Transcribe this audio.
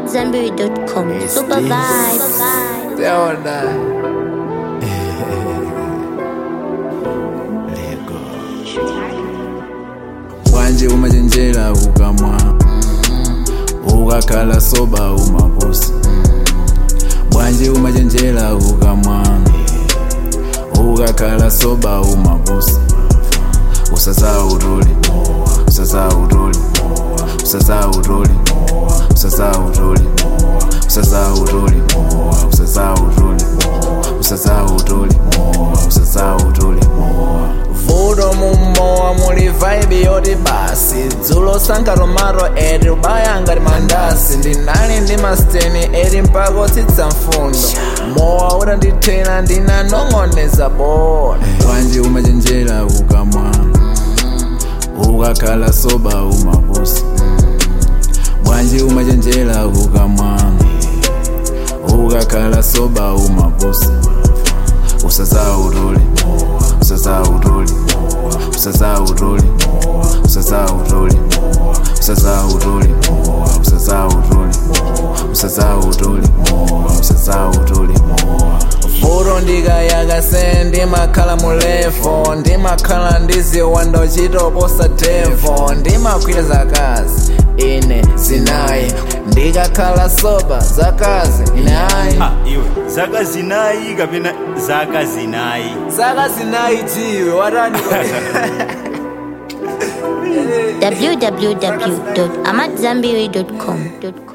AmadZanbury.com. Super vibe. Leona. Wanje umachenjera ukamwa ukakhala soba umaposi bwanje umachenjera ukamwa ukakhala soba umaposi usazawutoli usazawutoli usazawutoli usazawutoli usazawutoli usazawutoli usazawutoli usazawutoli vuto mumowa muli vibe yoti basi dzulo sanka romaro eri ubaya ngati mandasi ndinali ndi masteni eri mpaka otsitsa mfundo mowa utandithena ndinanong'oneza bona bwanji umachenjera ukamwa ukakhala soba umaposi bwanji umachenjera ukamwa ukakhala soba umaposi usazawutoli usazawutoli usazawutoli usazawutoli usazawutoli usazawutoli usazawutoli usazawutoli furo ndikayakase ndimakhala mulefo ndimakhala ndiziwanda uchitoposa devo ndimakwira zakazi ine zinayi ndikakhala soba zakazi inayi Ah, iwe zaka zinayi kapena zaka zinayi zaka zinayi tiwe watani www.amadzanbury.com.